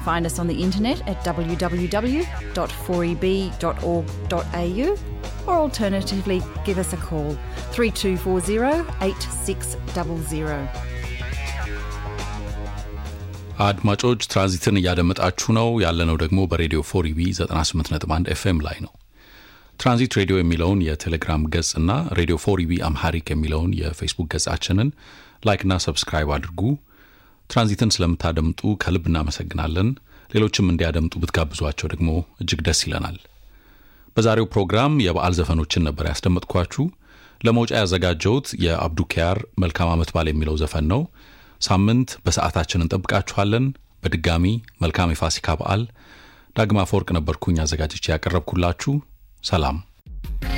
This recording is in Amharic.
find us on the internet at www.4eb.org.au or alternatively give us a call 3240 8600. አድማጮች ትራንዚትን እያደመጣችሁ ነው። ያለነው ደግሞ በሬዲዮ ፎሪቢ 98.1 ኤፍኤም ላይ ነው። ትራንዚት ሬዲዮ የሚለውን የቴሌግራም ገጽ እና ሬዲዮ ፎሪቢ አምሃሪክ የሚለውን የፌስቡክ ገጻችንን ላይክና ሰብስክራይብ አድርጉ። ትራንዚትን ስለምታደምጡ ከልብ እናመሰግናለን። ሌሎችም እንዲያደምጡ ብትጋብዟቸው ደግሞ እጅግ ደስ ይለናል። በዛሬው ፕሮግራም የበዓል ዘፈኖችን ነበር ያስደመጥኳችሁ። ለመውጫ ያዘጋጀሁት የአብዱ ኪያር መልካም ዓመት በዓል የሚለው ዘፈን ነው። ሳምንት በሰዓታችን እንጠብቃችኋለን። በድጋሚ መልካም የፋሲካ በዓል። ዳግማ አፈወርቅ ነበርኩኝ አዘጋጅቼ ያቀረብኩላችሁ። ሰላም